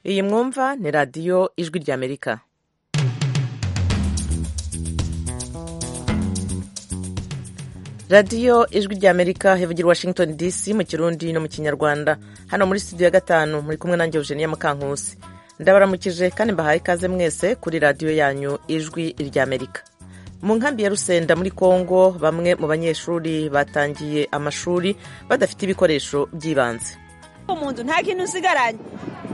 iyi mwumva ni radiyo ijwi ry'amerika radiyo ijwi ry'amerika hivugira washington dc mu kirundi no mu kinyarwanda hano muri studio ya gatanu muri kumwe nanjye eugenia mukankusi ndabaramukije kandi mbahaye ikaze mwese kuri radiyo yanyu ijwi ry'amerika mu nkambi ya rusenda muri kongo bamwe mu banyeshuri batangiye amashuri badafite ibikoresho by'ibanze umuntu nta kintu usigaranye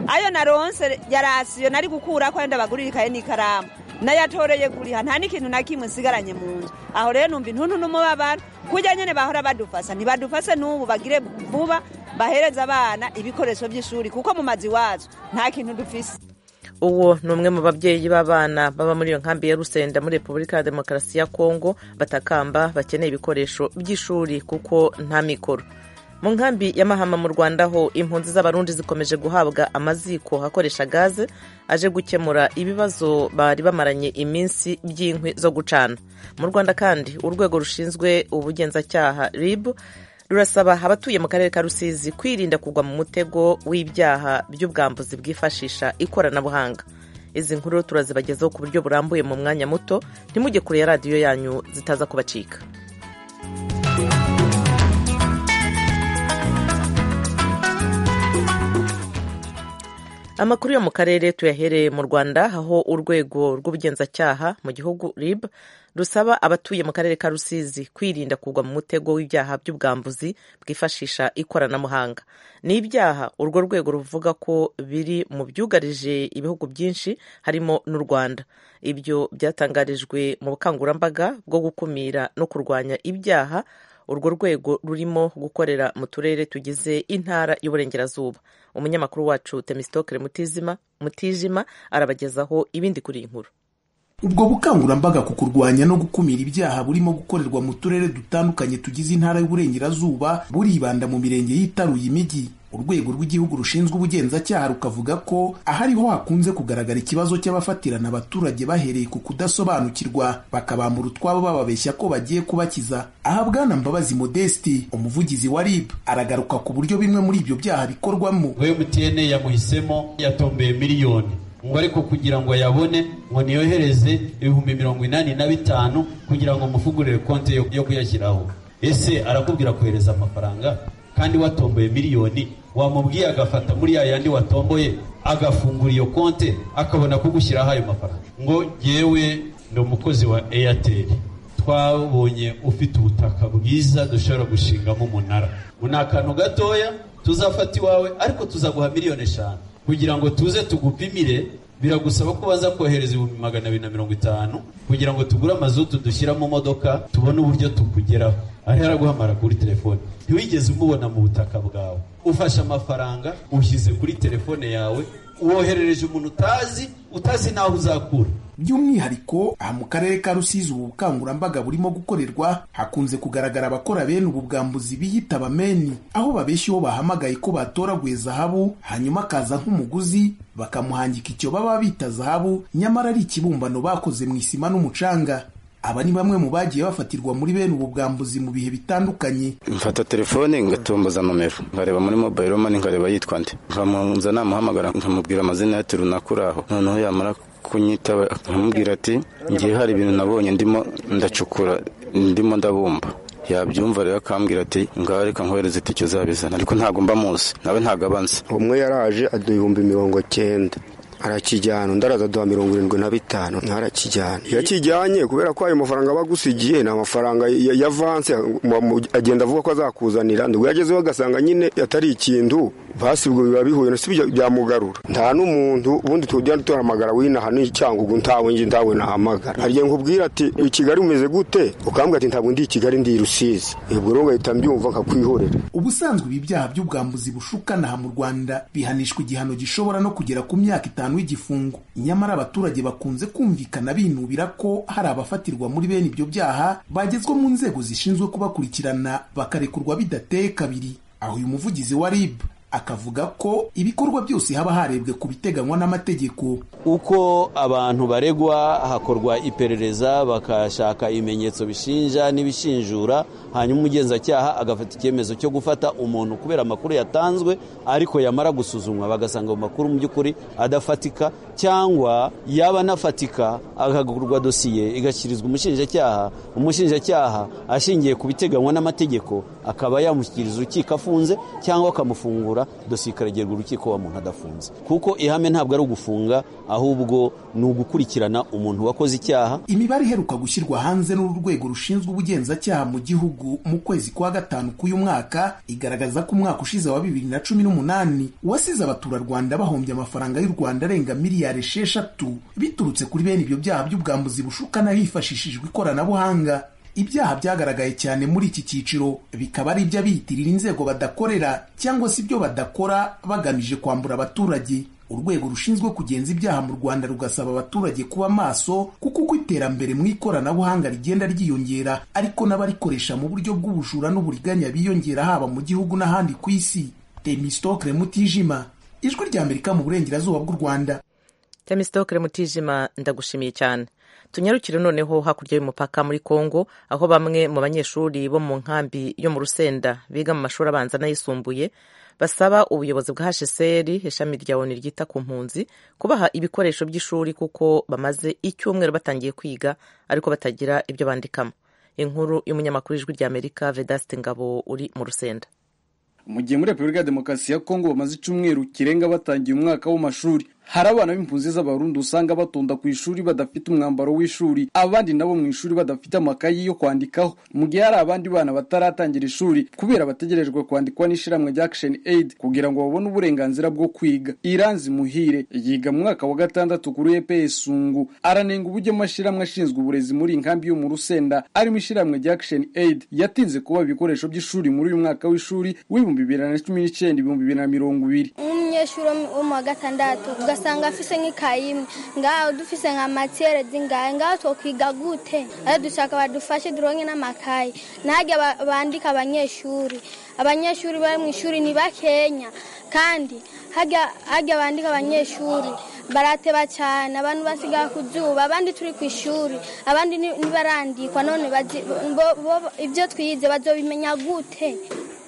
ayo naronse yarasiyo nari gukura ko wenda bagurira ikaye n'ikaramu nayatoreye kuriha nta n'ikintu na kimwe nsigaranye mu nzu aho rero numva intuntu n'umubabaro kujya nyine bahora badufasa ntibadufase n'ubu bagire vuba bahereza abana ibikoresho by'ishuri kuko mu mazi wazo nta kintu dufise uwo ni umwe mu babyeyi b'abana baba muri iyo nkambi ya rusenda muri repubulika ya demokarasi ya kongo batakamba bakeneye ibikoresho by'ishuri kuko nta mikoro mu nkambi ya mahama mu rwanda ho impunzi z'abarundi zikomeje guhabwa amaziko akoresha gaze aje gukemura ibibazo bari bamaranye iminsi by'inkwi zo gucana mu rwanda kandi urwego rushinzwe ubugenzacyaha rib rurasaba abatuye mu karere ka rusizi kwirinda kugwa mu mutego w'ibyaha by'ubwambuzi bwifashisha ikoranabuhanga izi nkuru turazibagezaho ku buryo burambuye mu mwanya muto ntimujye kure ya radiyo yanyu zitaza kubacika amakuru yo mu karere tuyahereye mu rwanda aho urwego rw'ubugenzacyaha mu gihugu rib rusaba abatuye mu karere ka rusizi kwirinda kugwa mu mutego w'ibyaha by'ubwambuzi bwifashisha ikoranabuhanga ni ibyaha urwo rwego ruvuga ko biri mu byugarije ibihugu byinshi harimo n'u rwanda ibyo byatangarijwe mu bukangurambaga bwo gukumira no kurwanya ibyaha urwo rwego rurimo gukorera mu turere tugize intara y'uburengerazuba umunyamakuru wacu temisitokere mutijima arabagezaho ibindi kuri iyi nkuru ubwo bukangurambaga ku kurwanya no gukumira ibyaha burimo gukorerwa mu turere dutandukanye tugize intara y'uburengerazuba buribanda mu mirenge yitaruye imijyi urwego rw'igihugu rushinzwe ubugenzacyaha rukavuga ko ahariho hakunze kugaragara ikibazo cy'abafatirana abaturage bahereye ku kudasobanukirwa bakabambura utwabo bababeshya ko bagiye kubakiza aha bwana mbabazi modesti umuvugizi wa rib aragaruka ku buryo bimwe muri ibyo byaha bikorwamo mtn yamuhisemo yatombeye miliyoni ngo ariko kugira ngo ayabone ngo niyohereze ibihumbi mirongo inani na bitanu kugira ngo mufugurire konti yo kuyashyiraho ese arakubwira kohereza amafaranga kandi watomboye miliyoni wamubwiye agafata muri ya yandi watomboye agafungura iyo konti akabona kugushyiraho ayo mafaranga ngo yewe ni umukozi wa airtel twabonye ufite ubutaka bwiza dushobora gushingamo umunara ni akantu gatoya tuzafata iwawe ariko tuzaguha miliyoni eshanu kugira ngo tuze tugupimire biragusaba ko baza kohereza ibihumbi magana abiri na mirongo itanu kugira ngo tugure amazutu dushyira mu modoka tubone uburyo tukugeraho ariho araguhamara kuri telefone ntiwigeze umubona mu butaka bwawe ufashe amafaranga ushyize kuri telefone yawe woherereje umuntu utazi utazi n'aho uzakura by'umwihariko aha mu karere ka rusizi ubu bukangurambaga burimo gukorerwa hakunze kugaragara abakora bene ubu bwambuzi biyita abameni aho babeshya uwo bahamagaye ko batoraguye zahabu hanyuma akaza nk'umuguzi bakamuhangika icyo baba bita zahabu nyamara ari ikibumbano bakoze mu isima n'umucanga aba ni bamwe mu bagiye bafatirwa muri bene ubu bwambuzi mu bihe bitandukanye mfata telefone ngatomboza nomero nkareba muri mobile money nkareba yitwa nde nkamuza namuhamagara nkamubwira amazina ya turi nakuraho noneho yamara kunyitaba akamubwira ati ngiye hari ibintu nabonye ndimo ndacukura ndimo ndabumba yabyumva rero akambwira ati ngaho reka nkohereze itike uzabizana ariko ntabwo mba muzi nawe ntabwo abanza umwe yaraje aduha ibihumbi mirongo cyenda arakijyana undi araza aduha mirongo irindwi na bitanu ntarakijyana iyo akijyanye kubera ko ayo mafaranga aba agusigiye ni amafaranga ya vanse agenda avuga ko azakuzanira nibwo yagezeho agasanga nyine atari ikintu basi ubwo biba bihuye na sibyo byamugarura nta n'umuntu ubundi tujya duhamagara winaha n'icyangugu ntawe nge ntawe nahamagara hari igihe nkubwira ati i kigali umeze gute ukambwira ati ntabwo ndi i kigali ndi i rusizi ubwo rero ugahita mbyumva nkakwihorera ubusanzwe ibi byaha by'ubwambuzi bushukana aha mu rwanda bihanishwa igihano gishobora no kugera ku myaka itanu w'igifungo nyamara abaturage bakunze kumvikana binubira ko hari abafatirwa muri bene ibyo byaha bagezwa mu nzego zishinzwe kubakurikirana bakarekurwa bidateye kabiri aho uyu muvugizi wa rib akavuga ko ibikorwa byose haba harebwe ku biteganywa n'amategeko uko abantu baregwa hakorwa iperereza bakashaka ibimenyetso bishinja n'ibishinjura hanyuma umugenzacyaha agafata icyemezo cyo gufata umuntu kubera amakuru yatanzwe ariko yamara gusuzumwa bagasanga mu makuru mu by'ukuri adafatika cyangwa yaba anafatika akagurwa dosiye igashyikirizwa umushinjacyaha umushinjacyaha ashingiye ku biteganywa n'amategeko akaba yamushyikiriza urukiko afunze cyangwa akamufungura dosiye ikaragerwa urukiko wa muntu adafunze kuko ihame ntabwo ari ugufunga ahubwo ni ugukurikirana umuntu wakoze icyaha imibare iheruka gushyirwa hanze n'uru rwego rushinzwe ubugenzacyaha mu gihugu mu kwezi kwa gatanu k'uyu mwaka igaragaza ko umwaka ushize wa bibiri na cumi n'umunani wasize abaturarwanda bahombye amafaranga y'u rwanda arenga miliyari esheshatu biturutse kuri bene ibyo byaha by'ubwambuzi bushukana hifashishijwe ikoranabuhanga ibyaha byagaragaye cyane muri iki cyiciro bikaba ari iby'abiyitirira inzego badakorera cyangwa se ibyo badakora bagamije kwambura abaturage urwego rushinzwe kugenza ibyaha mu rwanda rugasaba abaturage kuba maso kuko uko iterambere mu ikoranabuhanga rigenda ryiyongera ariko n'abarikoresha mu buryo bw'ubujura n'uburiganya biyongera haba mu gihugu n'ahandi ku isi temistokre mutijima ijwi rya amerika mu burengerazuba bw'u rwanda temistokre mutijima ndagushimiye cyane tunyarukire noneho hakurya y'umupaka muri congo aho bamwe mu banyeshuri bo mu nkambi yo mu rusenda biga mu mashuri abanza n'ayisumbuye basaba ubuyobozi bwa hsr ishami rya oni ryita ku mpunzi kubaha ibikoresho by'ishuri kuko bamaze icyumweru batangiye kwiga ariko batagira ibyo bandikamo inkuru y'umunyamakuru w'ijwi rya amerika vedaste ngabo uri mu rusenda mu gihe muri repubulika ya demokarasi ya kongo bamaze icyumweru kirenga batangiye umwaka w'amashuri hari abana b'impunzi z'abarundi usanga batonda ku ishuri badafite umwambaro w'ishuri abandi nabo mu ishuri badafite amakayi yo kwandikaho mu gihe hari abandi bana bataratangira ishuri kubera bategerejwe kwandikwa n'ishyirahamwe rya action aid kugira ngo babone uburenganzira bwo kwiga iranzi muhire yiga mu mwaka wa gatandatu kuri EPS sungu aranenga uburyo amashyirahamwe ashinzwe uburezi muri inkambi yo mu rusenda arimo ishyirahamwe rya action aid yatinze kuba ibikoresho by'ishuri muri uyu mwaka w'ishuri w'ibihumbi bibiri na cumi n'icyenda ibihumbi bibiri na mirongo ibiri umunyeshuri wo mu wa gatandatu ugasanga afise nk'ikayi imwe ngaho dufise nka matiyere zingahe ngaho twokwiga gute ari dushaka badufashe duronke n'amakayi ntage bandika abanyeshuri abanyeshuri bari mu ishuri ni bakenya kandi hajya bandika abanyeshuri barateba cyane abantu basigaye ku zuba abandi turi ku ishuri abandi ntibarandikwa none ibyo twize bazobimenya gute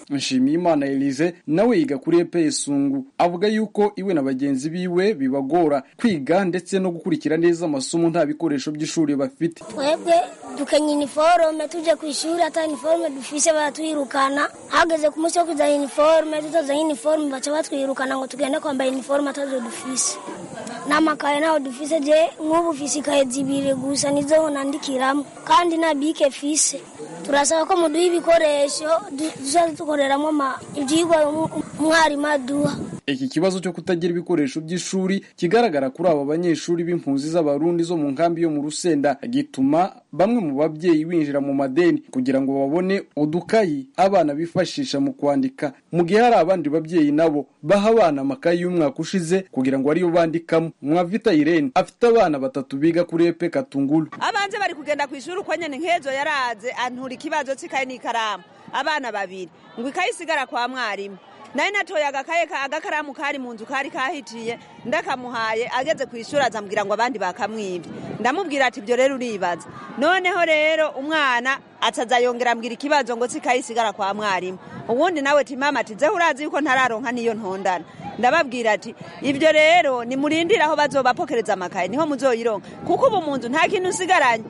nshimiyimana elise nawe yiga kuri EPS sungu avuga yuko iwe na bagenzi biwe bibagora kwiga ndetse no gukurikira neza amasomo nta bikoresho by'ishuri bafite twebwe dukenya iniforume tujya ku ishuri ata iniforume dufise baratwirukana hageze ku munsi wo kuzana iniforume tutazanye iniforume baca batwirukana ngo tugende kwambara iniforume atazo dufise n'amakaye ntaho dufise je nk'ubu fise ikaye zibiri gusa nizo nandikiramo kandi nta bike fise turasaba ko muduha ibikoresho tuzajya dukoreramo ibyigwa umwarimu aduha iki kibazo cyo kutagira ibikoresho by'ishuri kigaragara kuri aba banyeshuri b'impunzi z'abarundi zo mu nkambi yo mu rusenda gituma bamwe mu babyeyi binjira mu madeni kugira ngo babone udukayi abana bifashisha mu kwandika mu gihe hari abandi babyeyi nabo baha abana amakayi y'umwaka ushize kugira ngo ariyo bandikamo mwavita irene afite abana batatu biga kuri epe katunguru abanze bari kugenda ku ishuri uko nyine nk'ejo yaraze antura ikibazo cy'ikayi n'ikaramu abana babiri ngo ikayi isigara kwa mwarimu nayo natoye agakaye agakaramu kari mu nzu kari kahitiye ndakamuhaye ageze ku ishuri azambwira ngo abandi bakamwibye ndamubwira ati ibyo rero uribaza noneho rero umwana atazayongera ambwira ikibazo ngo sikayisigara kwa mwarimu ubundi nawe timama ati zeho urazi yuko ntararonka niyo ntondana ndababwira ati ibyo rero nimurindire aho bazobapokereza amakaye niho muzoyironka kuko ubu mu nzu nta kintu usigaranye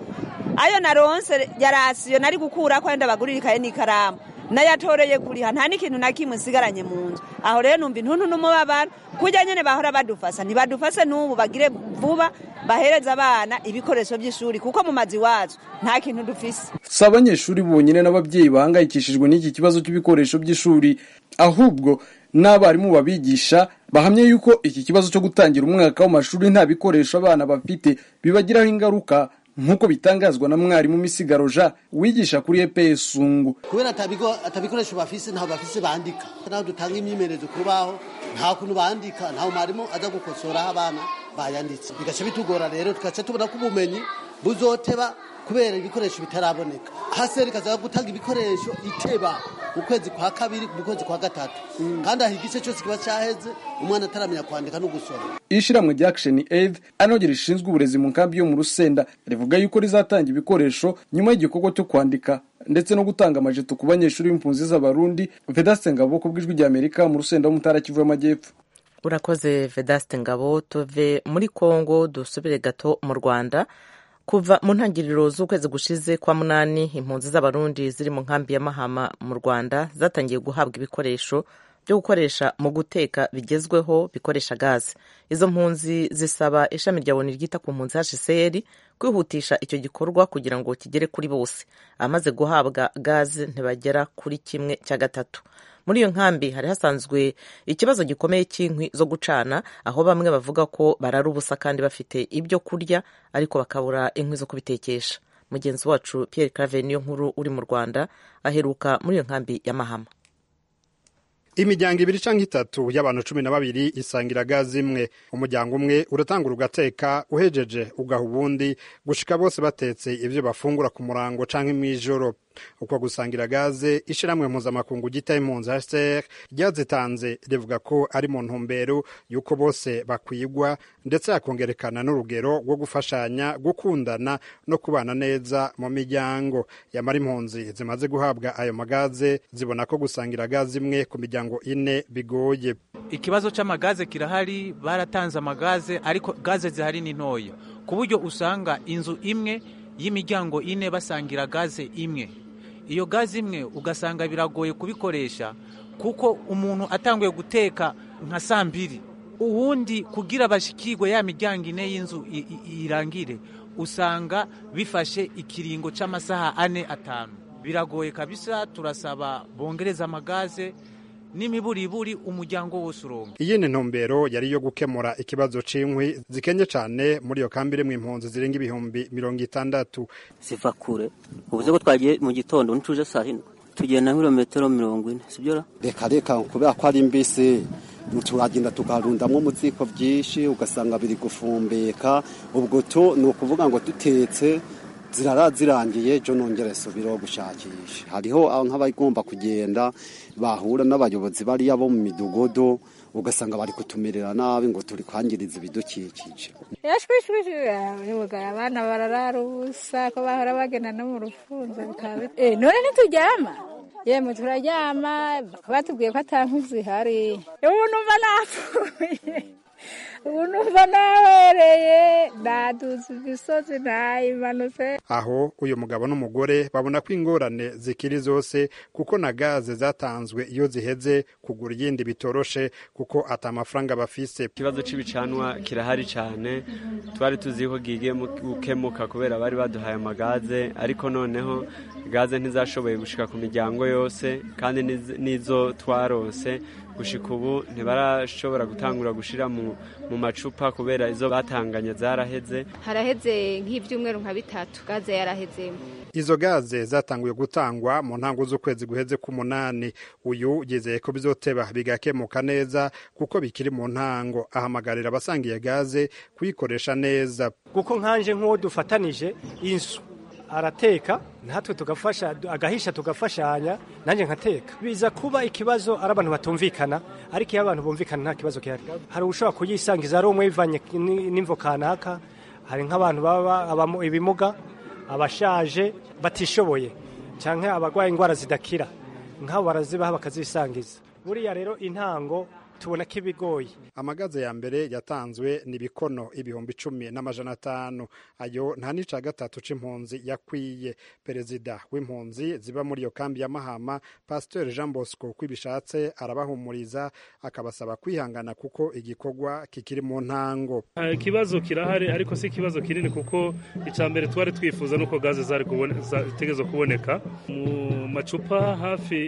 ayo naronse yarasiyo nari gukura ko wenda bagurira ikaye n'ikaramu nayatoreye kuriha nta n'ikintu na kimwe nsigaranye mu nzu aho rero numva intuntu n'umubabaro kujya nyine bahora badufasa ntibadufase n'ubu bagire vuba bahereza abana ibikoresho by'ishuri kuko mu mazi wacu nta kintu dufise si abanyeshuri bonyine n'ababyeyi bahangayikishijwe n'iki kibazo cy'ibikoresho by'ishuri ahubwo n'abarimu babigisha bahamye yuko iki kibazo cyo gutangira umwaka w'amashuri nta bikoresho abana bafite bibagiraho ingaruka nk'uko bitangazwa na mwarimu misigaro jean wigisha kuri EPS sungu kubera atabikoresho bafise ntaho bafise bandika ntaho dutanga imyimenyerezo ku rubaho nta kuntu bandika ntaho mwarimu aza gukosoraho abana bayanditse bigaca bitugora rero tugaca tubona ko ubumenyi buzoteba kubera ibikoresho bitaraboneka haseri ikaza gutanga ibikoresho iteba mu kwezi kwa kabiri mu kwezi kwa gatatu kandi aho igice cyose kiba cyaheze umwana ataramenya kwandika no gusoma ishyirahamwe rya action aid anongera rishinzwe uburezi mu nkambi yo mu rusenda rivuga yuko rizatanga ibikoresho nyuma y'igikorwa cyo kwandika ndetse no gutanga amajeto ku banyeshuri b'impunzi z'abarundi vedaste ngabo ku bw'ijwi ry'amerika mu rusenda wo mu ntara kivu y'amajyepfo urakoze vedaste ngabo tuve muri kongo dusubire gato mu rwanda kuva mu ntangiriro z'ukwezi gushize kwa munani impunzi z'abarundi ziri mu nkambi ya mahama mu rwanda zatangiye guhabwa ibikoresho byo gukoresha mu guteka bigezweho bikoresha gaze izo mpunzi zisaba ishami rya boni ryita ku mpunzi hcr kwihutisha icyo gikorwa kugira ngo kigere kuri bose abamaze guhabwa gaze ntibagera kuri kimwe cya gatatu muri iyo nkambi hari hasanzwe ikibazo gikomeye cy'inkwi zo gucana aho bamwe bavuga ko barara ubusa kandi bafite ibyo kurya ariko bakabura inkwi zo kubitekesha mugenzi wacu Pierre Claver niyo nkuru uri mu Rwanda aheruka muri iyo nkambi ya Mahama imiryango ibiri cyangwa itatu y'abantu cumi na babiri isangira gaze imwe umuryango umwe uratangura ugateka uhejeje ugaha ubundi gushika bose batetse ibyo bafungura ku murango cyangwa mu ijoro uko gusangira gaze ishyirahamwe mpuzamakungu gita impunzi hcr ryazitanze rivuga ko ari mu ntumbero y'uko bose bakwigwa ndetse hakongerekana n'urugero rwo gufashanya gukundana no kubana neza mu miryango yamara impunzi zimaze guhabwa ayo magaze zibona ko gusangira gaze imwe ku miryango miryango ine bigoye ikibazo cy'amagaze kirahari baratanze amagaze ariko gaze zihari ni ntoya ku buryo usanga inzu imwe y'imiryango ine basangira gaze imwe iyo gaze imwe ugasanga biragoye kubikoresha kuko umuntu atanguye guteka nka saa mbiri uwundi kugira abashyikirwe ya miryango ine y'inzu irangire usanga bifashe ikiringo cy'amasaha ane atanu biragoye kabisa turasaba bongereza amagaze n'imiburiburi umuryango wose uronka iyindi ntumbero yari iyo gukemura ikibazo c'inkwi zikenye cane muri iyo kambi irimwo impunzi zirenga ibihumbi mirongo itandatu ziva kure ubuze ko twagiye mu gitondo ntituje saa hino tugenda nk'irometero mirongo ine sibyo reka reka kubera ko ari mbisi turagenda tukarundamo umutsiko byinshi ugasanga biri gufumbeka ubwo to ni ukuvuga ngo dutetse zirara zirangiye jo nongere subiraho gushakisha hariho nk'abagomba kugenda bahura n'abayobozi bariya bo mu midugodo ugasanga bari kutumerera nabi ngo turi kwangiriza ibidukikije abana bararara ubusa ko bahora bagenda no mu rufunzo none ntituryama yemwe turaryama batubwiye ko atankwi zihari ubu numva napfuye ubu numva nawereye naduze imisozi nayimanutse aho uyu mugabo n'umugore babona ko ingorane zikiri zose kuko na gaze zatanzwe iyo ziheze kugura iyindi bitoroshe kuko ata amafaranga bafise ikibazo cy'ibicanwa kirahari cyane twari tuzi ko gigiye gukemuka kubera bari baduhaye amagaze ariko noneho gaze ntizashoboye gushika ku miryango yose kandi n'izo twarose gushika ubu ntibarashobora gutangura gushira mu macupa kubera izo batanganye zaraheze haraheze nk'ibyumweru nka bitatu gaze yarahezemo izo gaze zatanguye gutangwa mu ntango z'ukwezi guheze k'umunani uyu yizeye ko bizoteba bigakemuka neza kuko bikiri mu ntango ahamagarira abasangiye gaze kuyikoresha neza kuko nkanje nk'uwo dufatanije inzu arateka natwe tugafasha agahisha tugafashanya nanjye nkateka biza kuba ikibazo ari abantu batumvikana ariko iyo abantu bumvikana nta kibazo gihari hari ushobora kuyisangiza ari umwe yivanye n'imvo kanaka hari nk'abantu baba ibimuga abashaje batishoboye cyangwa abarwaye indwara zidakira nk'abo barazibaha bakazisangiza buriya rero intango tubona ko ibigoye amagaze ya mbere yatanzwe ni bikono ibihumbi cumi n'amajana atanu ayo nta n'icya gatatu c'impunzi yakwiye perezida w'impunzi ziba muri iyo kambi ya mahama pasiteri jean bosco uko ibishatse arabahumuriza akabasaba kwihangana kuko igikorwa kikiri mu ntango ikibazo kirahari ariko si ikibazo kinini kuko icya mbere twari twifuza nuko gaze zari zitegezo kuboneka mu macupa hafi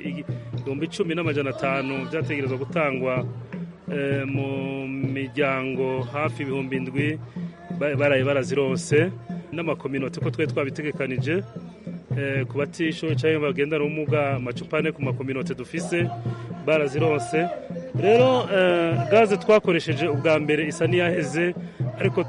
ibihumbi cumi n'amajana atanu byategerezwa gutangwa mu miryango hafi ibihumbi indwi baraye barazironse n'amakominoti ko twari twabitegekanije ku batishoboye cyangwa bagendana ubumuga amacupa ane ku makominoti dufise barazironse rero gaze twakoresheje ubwa mbere isa n'iyaheze ariko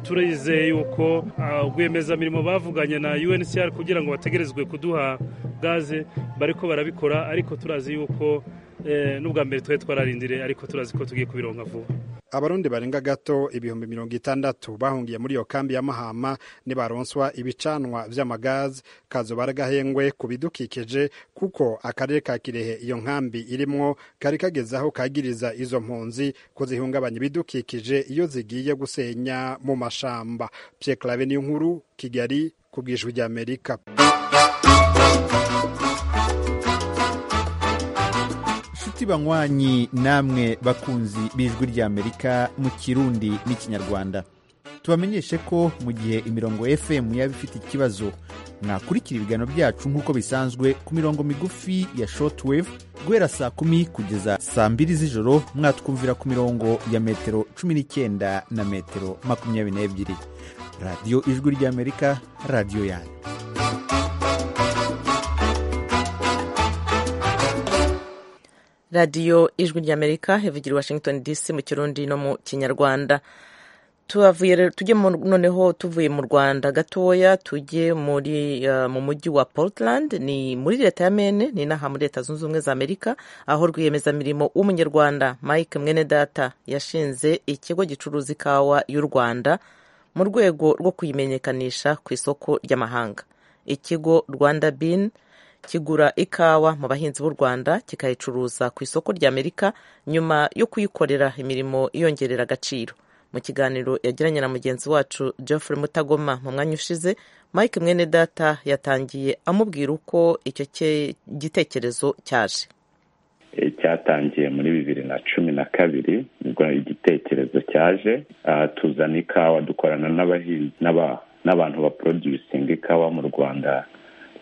turayizeye yuko rwiyemezamirimo bavuganye na UNCR kugira ngo bategerezwe kuduha gaze bariko barabikora ariko turazi yuko eh, n'ubwa mbere twari twararindire ariko turazi ko tugiye kubironka vuba abarundi barenga gato ibihumbi mirongo itandatu bahungiye muri iyo kambi ya mahama nibaronswa ibicanwa vy'amagazi kazoba ari gahengwe ku bidukikije kuko akarere ka kirehe iyo nkambi irimwo kari kageze aho kagiriza izo mpunzi ko zihungabanya ibidukikije iyo zigiye gusenya mu mashamba pierre claven inkuru kigali ku bwijwi ry'amerika inshuti banywanyi namwe bakunzi b'ijwi ry'amerika mu kirundi n'ikinyarwanda tubamenyeshe ko mu gihe imirongo fm yaba ifite ikibazo mwakurikira ibiganiro byacu nk'uko bisanzwe ku mirongo migufi ya shortwave guhera saa kumi kugeza saa mbiri z'ijoro mwatwumvira ku mirongo ya metero cumi n'icyenda na metero makumyabiri n'ebyiri radiyo ijwi ry'amerika radiyo yanyu radiyo ijwi ry'amerika ivugira i washington dc mu kirundi no mu kinyarwanda tuhavuye rero tujye noneho tuvuye mu rwanda gatoya tujye muri mu mujyi wa portland ni muri leta ya mene ni inaha muri leta zunze ubumwe za amerika aho rwiyemezamirimo w'umunyarwanda mike mwenedata yashinze ikigo gicuruza ikawa y'u rwanda mu rwego rwo kuyimenyekanisha ku isoko ry'amahanga ikigo rwanda bin kigura ikawa mu bahinzi b'u rwanda kikayicuruza ku isoko ry'amerika nyuma yo kuyikorera imirimo iyongerera agaciro mu kiganiro yagiranye na mugenzi wacu geoffrey mutagoma mu mwanya ushize mike mwene data yatangiye amubwira uko icyo gitekerezo cyaje cyatangiye muri bibiri na cumi na kabiri ubwo igitekerezo cyaje tuzana ikawa dukorana n'abahinzi n'abantu baprodusinga ikawa mu rwanda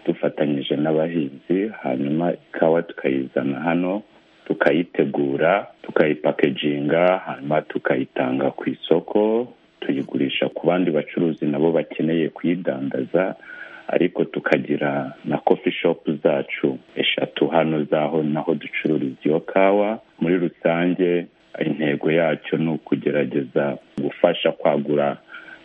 dufatanyije n'abahinzi hanyuma ikawa tukayizana hano tukayitegura tukayipakeginga hanyuma tukayitanga ku isoko tuyigurisha ku bandi bacuruzi nabo bakeneye kuyidandaza ariko tukagira na kofi shopu zacu eshatu hano zaho naho ducururiza iyo kawa muri rusange intego yacyo ni ukugerageza gufasha kwagura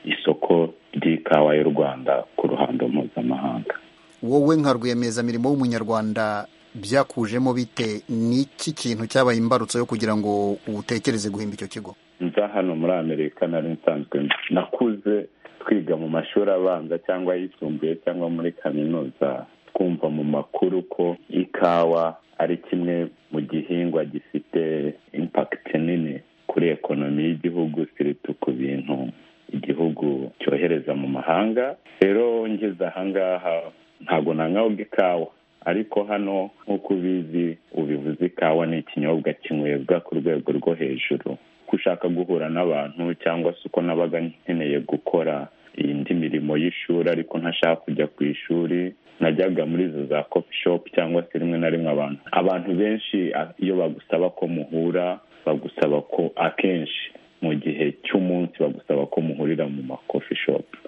isoko ry'ikawa y'u rwanda ku ruhando mpuzamahanga wowe nka rwiyemezamirimo w'umunyarwanda byakujemo bite n'iki kintu cyabaye imbarutso yo kugira ngo utekereze guhimba icyo kigo nza hano muri amerika nari nsanzwe nakuze twiga mu mashuri abanza cyangwa ayisumbuye cyangwa muri kaminuza twumva mu makuru ko ikawa ari kimwe mu gihingwa gifite impakiti nini kuri ekonomi y'igihugu siritu ku bintu igihugu cyohereza mu mahanga rero ngeze ahangaha ntabwo nanywabwa ikawa ariko hano nk'uko ubizi ubivuze ikawa ni ikinyobwa kinywebwa ku rwego rwo hejuru ko ushaka guhura n'abantu cyangwa se uko nabaga nkeneye gukora iyindi mirimo y'ishuri ariko ntashaka kujya ku ishuri najyaga muri izo za kofi shopu cyangwa se rimwe na rimwe abantu abantu benshi iyo bagusaba ko muhura bagusaba ko akenshi mu gihe cy'umunsi bagusaba ko muhurira mu makofi shopu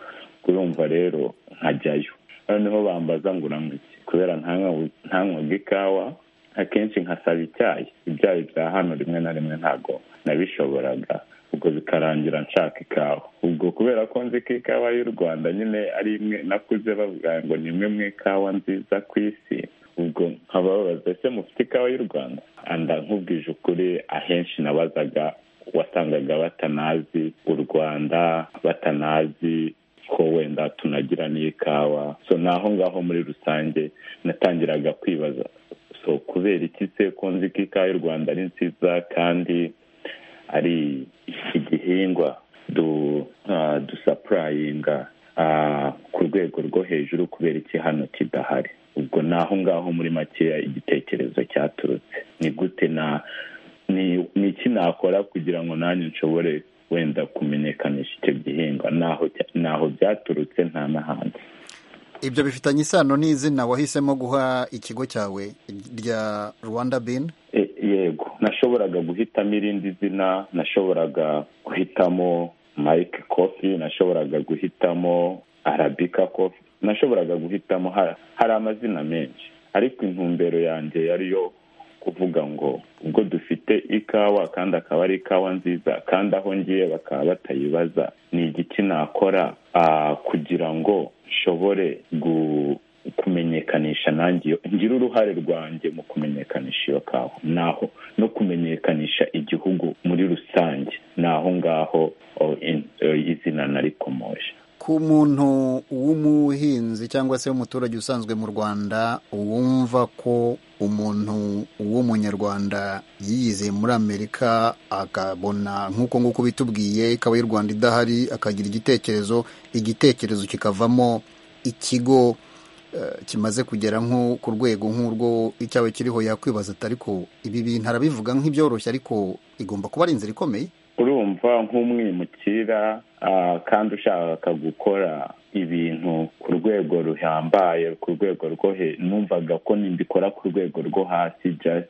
kurumva rero nkajyayo noneho bambaza ngo uramutse kubera ntanywaga ikawa akenshi nkasaba icyayi ibyayi bya hano rimwe na rimwe ntabwo nabishoboraga ubwo bikarangira nshaka ikawa ubwo kubera ko nzi ko ikawa y'u rwanda nyine ari imwe nakuze bavuga ngo ni imwe mu ikawa nziza ku isi ubwo nkababaza ese mufite ikawa y'u rwanda anda nkubwije ukuri ahenshi nabazaga wasangaga batanazi u rwanda batanazi ko wenda tunagira n'ikawa so naho ngaho muri rusange natangiraga kwibaza so kubera iki se ko nzi ko ikawa y'u rwanda ari nziza kandi ari igihingwa dusapurayinga ku rwego rwo hejuru kubera iki hano kidahari ubwo naho ngaho muri makeya igitekerezo cyaturutse ni gute na ni iki nakora kugira ngo nanjye nshobore wenda kumenyekanisha icyo gihingwa naho byaturutse nta n'ahandi ibyo bifitanye isano n'izina wahisemo guha ikigo cyawe rya rwanda bin yego nashoboraga guhitamo irindi zina nashoboraga guhitamo mike kofi nashoboraga guhitamo arabika kofi nashoboraga guhitamo hari amazina menshi ariko intumbero yanjye yariyo kuvuga ngo ubwo dufite ikawa kandi akaba ari ikawa nziza kandi aho ngiye bakaba batayibaza ni igiki nakora ah, kugira ngo nshobore gu- kumenyekanisha nanjye iyo- ngire uruhare rwanjye mu kumenyekanisha iyo kawa naho no kumenyekanisha igihugu muri rusange ni aho ngaho oh, in- eh, izina narikomoje ku muntu w'umuhinzi cyangwa se w'umuturage usanzwe mu rwanda wumva ko umuntu w'umunyarwanda yiyize muri amerika akabona nk'uko nguko bitubwiye ikaba y'u rwanda idahari akagira igitekerezo igitekerezo kikavamo ikigo eh, kimaze kugera nko ku rwego nk'urwo icyaba kiriho yakwibaza ati ariko ibi bintu arabivuga nk'ibyoroshye ariko igomba kuba ari inzira ikomeye urumva nk'umwimukira ah, kandi ushaka gukora ibintu ku rwego ruhambaye ku rwego rwo he numvaga ko nibikora ku rwego rwo hasi just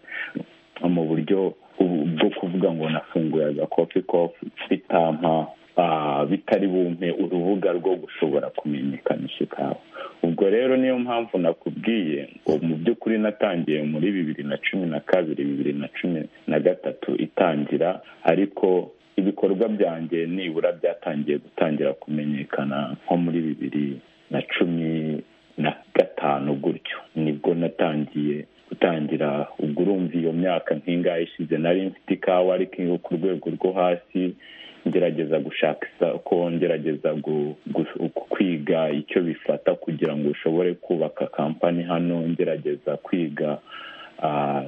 mu buryo bu- bwo kuvuga ngo nafunguye agakofi kofi bitampa ah, bitari bumpe urubuga rwo gushobora kumenyekanisha ikawa ubwo rero niyo mpamvu nakubwiye ngo mu by'ukuri natangiye muri bibiri na cumi na kabiri bibiri na cumi na gatatu itangira ariko ibikorwa byanjye nibura byatangiye gutangira kumenyekana nko muri bibiri na cumi na gatanu gutyo nibwo natangiye gutangira ubwo urumva iyo myaka nk'ingahe ishize nari mfite ikawa ariko iyo ku rwego rwo hasi ngerageza gushaka isoko ngerageza gu- gu- kwiga icyo bifata kugira ngo ushobore kubaka kampani hano ngerageza kwiga ah,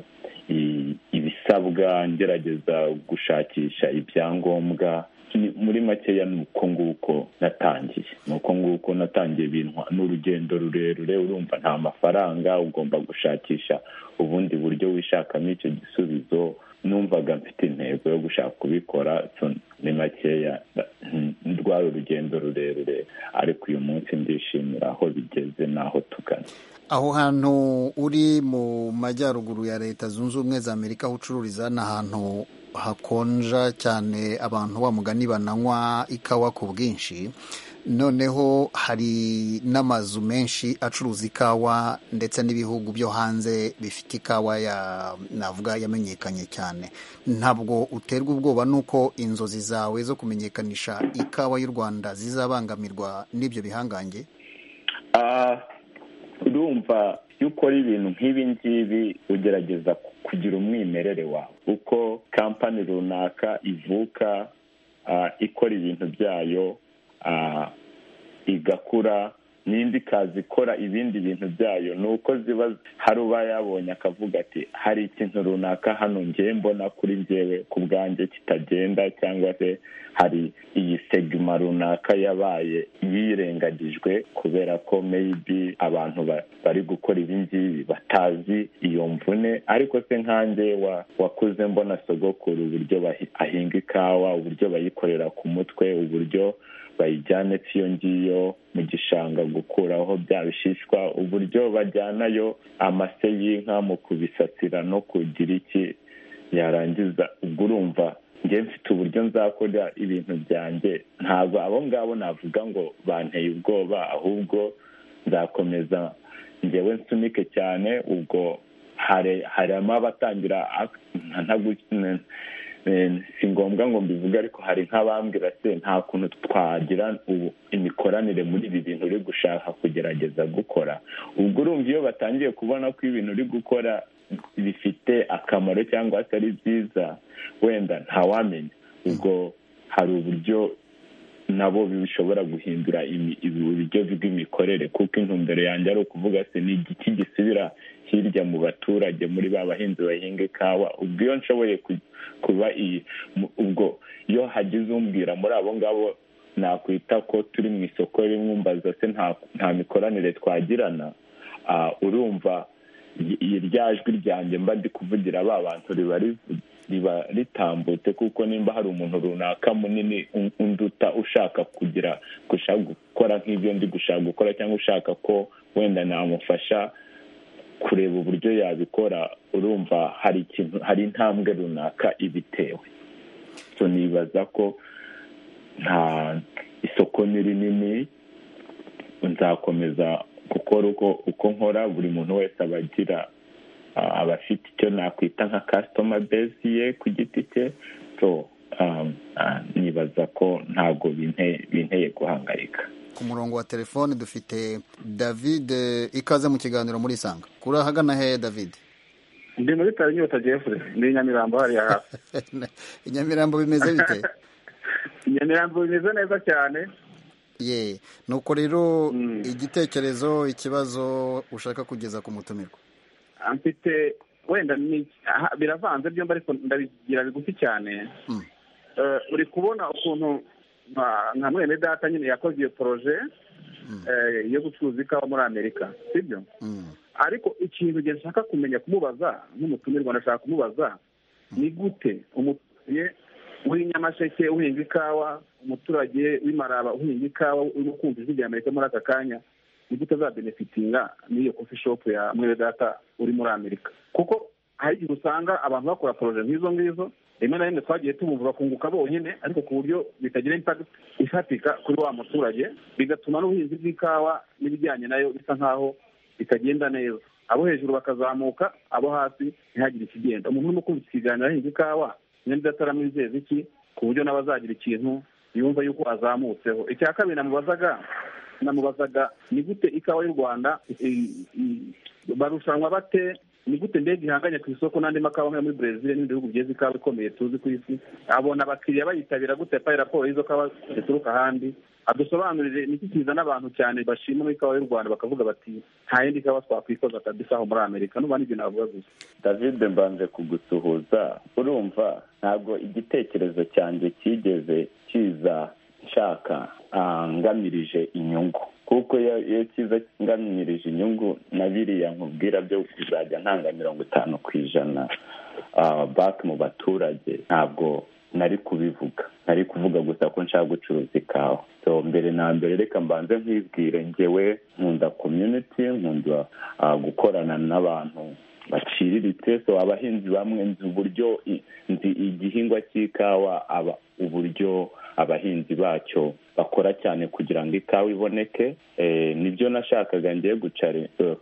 i- ibisabwa ngerageza gushakisha ibyangombwa Ni- muri makeya ni uko nguko natangiye ni uko nguko natangiye ibintu n'urugendo rurerure urumva nta mafaranga ugomba gushakisha ubundi buryo wishakamo icyo gisubizo numvaga mfite intego yo gushaka kubikora so ni makeya mm, rwari urugendo rurerure ariko uyu munsi ndishimira aho bigeze n'aho tugana aho hantu uri mu majyaruguru ya leta zunze ubumwe za amerika aho ucururiza ni ahantu hakonja cyane abantu wa mugani bananywa ikawa ku bwinshi noneho hari n'amazu menshi acuruza ikawa ndetse n'ibihugu byo hanze bifite ikawa ya navuga yamenyekanye cyane ntabwo uterwa ubwoba n'uko inzozi zawe zo kumenyekanisha ikawa y'u rwanda zizabangamirwa n'ibyo bihangange Ah, urumva iyo ukora ibintu nk'ibi ngibi ugerageza ku- kugira umwimerere wawe uko kampani runaka ivuka ah, ikora ibintu byayo ah, igakura n'indi ikaza ikora ibindi bintu byayo ni uko ziba hari uba yabonye akavuga ati hari ikintu runaka hano ngewe mbona kuri njyewe ku bwanjye kitagenda cyangwa se hari iyi segima runaka yabaye yirengagijwe kubera ko maybe abantu ba- bari gukora ibi ngibi batazi iyo mvune ariko se nkanjye wa- wakuze mbona sogokuru uburyo bahi- ahinga ikawa uburyo bayikorera ku mutwe uburyo bayijyane iyo ngiyo mu gishanga gukuraho bya bishishwa uburyo bajyanayo amase y'inka mu kubisasira no kugira iki yarangiza ubwo urumva njye mfite uburyo nzakora ibintu byanjye ntabwo abo ngabo navuga ngo banteye ubwoba ahubwo nzakomeza njyewe nsunike cyane ubwo hari harimo abatangira ak- nta- nta gu- Eh, si ngombwa ngo mbivuge ariko hari nk'abambwira se nta kuntu twagira ubu- imikoranire muri ibi bintu uri gushaka kugerageza gukora ubwo urumva iyo batangiye kubona ko ibintu uri gukora bifite akamaro cyangwa se ari byiza wenda ntawamenya ubwo hari uburyo nabo bishobora guhindura imi- ibi- uburyo bw'imikorere kuko intumbero yanjye ari ukuvuga se ni igiki gisubira hirya mu baturage muri ba bahinzi bahinga ikawa ubwo iyo nshoboye ku- kuba iyi mu- ubwo iyo hagize umbwira muri abo ngabo nakwita ko turi mu isoko rimwumbaza se nta- nta mikoranire twagirana ah, urumva i- i- rya jwi ryanjye mba ndi kuvugira ba bantu riba rivu- riba ritambutse kuko nimba hari umuntu runaka munini un- unduta ushaka kugira gushaka gukora nk'ibyo ndi gushaka gukora cyangwa ushaka ko wenda namufasha kureba uburyo yabikora urumva hari ikintu hari intambwe runaka ibitewe so nibaza ko nta isoko ni rinini nzakomeza gukora uko uko nkora buri muntu wese aba agira abafite icyo nakwita nka kasitoma bezi ye ku giti cye so nibaza ko ntabwo binteye guhangayika ku murongo wa telefone dufite david ikaze mu kiganiro muri isanga kuri ahagana he david ndi muri bitaro inyota jefure ni nyamirambo hariya hafi inyamirambo bimeze bite inyamirambo bimeze neza cyane ye nuko rero igitekerezo ikibazo ushaka kugeza ku mutumirwa mfite wenda biravanze byombi ariko ndabigira bigufi cyane uri kubona ukuntu nka mwene data nyine yakoze iyo poroje yo gucuruza ikawa muri amerika sibyo ariko ikintu nshaka kumenya kumubaza nk'umutumirwa ndashaka kumubaza ni gute umuturage w'inyamaseke uhinga ikawa umuturage w'imaraba uhinga ikawa urimo kumva ijwi rya amerika muri aka kanya ni gute azabenefitinga n'iyo kofi shopu ya mwene data uri muri amerika kuko hari igihe usanga abantu bakora poroje nk'izo ngizo rimwe na rimwe twagiye tubumva bakunguka bonyine ariko ku buryo bitagira impakiti ifatika kuri wa muturage bigatuma n'ubuhinzi bw'ikawa n'ibijyanye nayo bisa nk'aho bitagenda neza abo hejuru bakazamuka abo hasi ntihagire ikigenda umuntu urimo kumva ikiganiro ahinga ikawa nyine ataramwizeza iki ku buryo nawe azagira ikintu yumva yuko azamutseho icya kabiri namubazaga namubazaga ni gute ikawa y'u rwanda barushanwa bate ni gute ndege ihanganye ku isoko n'andi makawa nkayo muri brezil n'ibindi bihugu byeze ikawa ikomeye tuzi ku isi abona abakiriya bayitabira gute apaye raporo y'izo kawa zituruka ahandi adusobanurire niki kizana abantu cyane bashima muri ikawa y'u rwanda bakavuga bati nta yindi kawa twakwikoza kabisa aho muri amerika n'ubundi ibyo navuga gusa david mbanje kugusuhuza urumva ntabwo igitekerezo cyanjye cyigeze kiza nshaka ngamije inyungu kuko iyo kiza nganirije inyungu na biriya nkubwira byo kuzajya ntanga mirongo itanu ku ijana baki mu baturage ntabwo nari kubivuga nari kuvuga gusa ko nshaka gucuruza ikawa mbere na mbere reka mbanze nkibwire ngewe nkunda community nkunda gukorana n'abantu baciriritse so abahinzi bamwe nzi uburyo nzi igihingwa cy'ikawa uburyo abahinzi bacyo bakora cyane kugira ngo ikawa iboneke nibyo nashakaga ngiye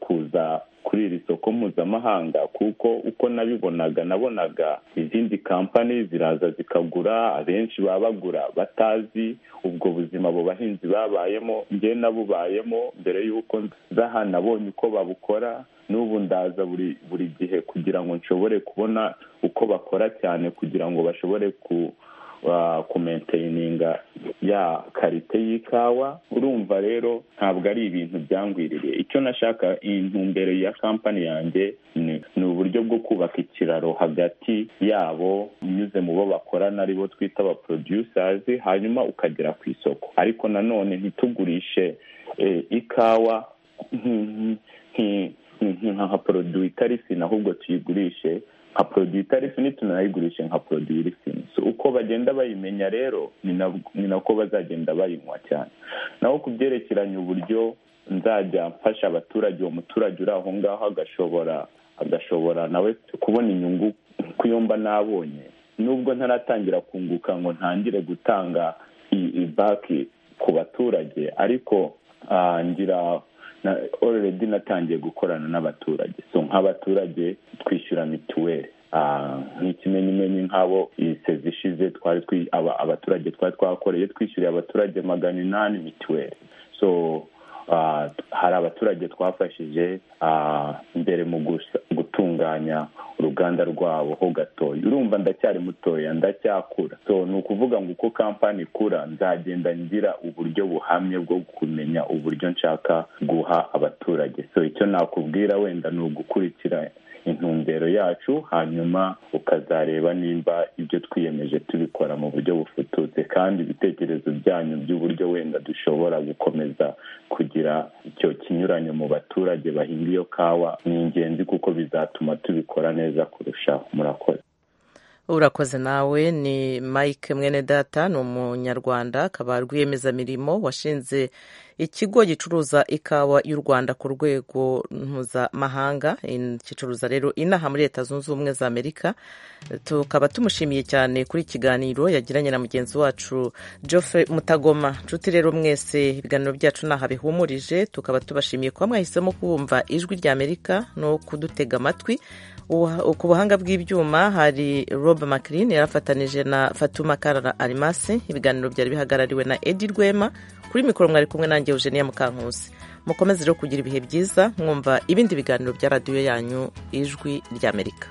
kuza kuri iri soko mpuzamahanga kuko uko nabibonaga nabonaga izindi kampani ziraza zikagura abenshi baba bagura batazi ubwo buzima abo bahinzi babayemo nge nabubayemo mbere y'uko nza aha nabonye uko babukora n'ubu ndaza buri buri gihe kugira ngo nshobore kubona uko bakora cyane kugira ngo bashobore ku kumenteyininga ya karite y'ikawa urumva rero ntabwo ari ibintu byangwiririye icyo nashaka intumbero ya kampani yanjye ni uburyo bwo kubaka ikiraro hagati yabo unyuze mu bo bakorana ari bo twita aba producers hanyuma ukagera ku isoko ariko nanone ntitugurishe ikawa nka poroduwi itari fina ahubwo tuyigurishe nka poroduwi itari fini tunayigurishe nka poroduwi iri fini uko bagenda bayimenya rero ni nako bazagenda bayinywa cyane naho ku byerekeranye uburyo nzajya mfasha abaturage uwo muturage uri aho ngaho agashobora agashobora nawe kubona inyungu kuyo mba nabonye nubwo ntaratangira kunguka ngo ntangire gutanga baki ku baturage ariko ngira oreredi natangiye gukorana n'abaturage so nk'abaturage twishyura mituweli nk'ikimenyimenyi nk'abo iyi sezi ishize abaturage twari twakoreye twishyuriye abaturage magana inani mituweli so hari abaturage twafashije mbere mu gutunganya uruganda rwabo ho gatoya urumva ndacyari mutoya ndacyakura so ni ukuvuga ngo uko kampani ikura nzagenda ngira uburyo buhamye bwo kumenya uburyo nshaka guha abaturage so icyo nakubwira wenda ni ugukurikira intumbero yacu hanyuma ukazareba nimba ibyo twiyemeje tubikora mu buryo bufututse kandi ibitekerezo byanyu by'uburyo wenda dushobora gukomeza kugira icyo kinyuranyo mu baturage bahinga iyo kawa ni ingenzi kuko bizatuma tubikora neza kurushaho murakoze urakoze nawe ni mike mwene data ni umunyarwanda akaba rwiyemezamirimo washinze ikigo gicuruza ikawa y'u rwanda ku rwego mpuzamahanga in- gicuruza rero inaha muri leta zunze ubumwe za amerika tukaba tumushimiye cyane kuri ikiganiro yagiranye na mugenzi wacu geoffrey mutagoma nshuti rero mwese ibiganiro byacu ntaha bihumurije tukaba tubashimiye kuba mwahisemo kubumva ijwi rya amerika no kudutega amatwi Uha- ku buhanga bw'ibyuma hari rob mclean yari afatanije na fatuma karara arimasi ibiganiro byari bihagarariwe na edi rwema kuri mikoro mwari kumwe nanjye eugenia mukankusi mukomeze rero kugira ibihe byiza mwumva ibindi biganiro bya radiyo yanyu ijwi ry'amerika